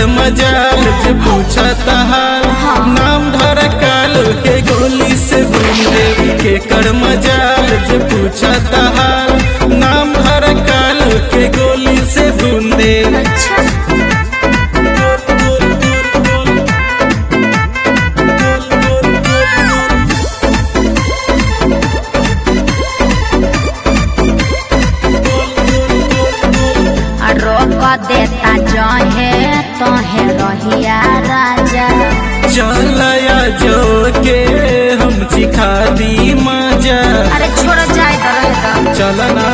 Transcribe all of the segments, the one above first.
केकर मजाल जे पूछत हाल नाम धर काल के गोली से भूल दे केकर मजाल जे पूछत हाल नाम धर काल के गोली से भूल दे अच्छा रोक देता जहे तहे रहिया राजा चलया जो के हम सिखा दी मजा अरे छोड़ जाए तो रहेगा चलना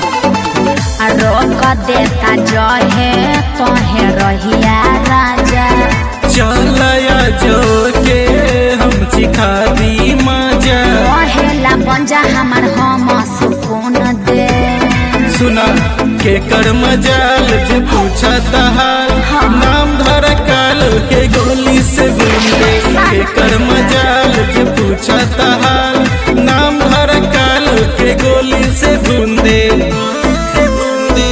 रोक देता जहे तहे रहिया राजा चलया जो के हम सिखा दी मजा पहेला बंजा हमार हम सुकून दे सुना केकर मजाल जे पूछत हाल नाम धर काल के गोली से बूंदे केकर मजाल जे पूछत हाल नाम धर काल के गोली से बूंदे से बूंदे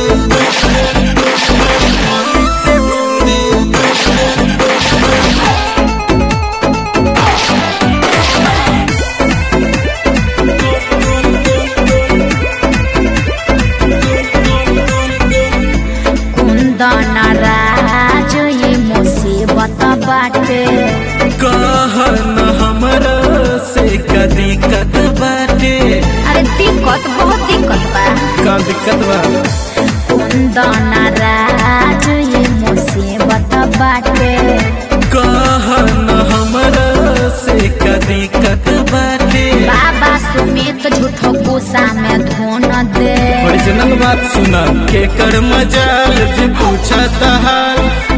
से बूंदे कुंदन राज ये मुसीबत बाटे कहन हमरा से का दिक्कत बाटे अरे दिक्कत बहुत दिक्कत बा का दिक्कत बा कुंदन राज ये मुसीबत बाटे कहन हमरा से का दिक्कत बाटे बाबा सुमित झूठो गुस्सा में धुन दे ओरिजिनल बात सुना केकर मजाल जे पूछत हाल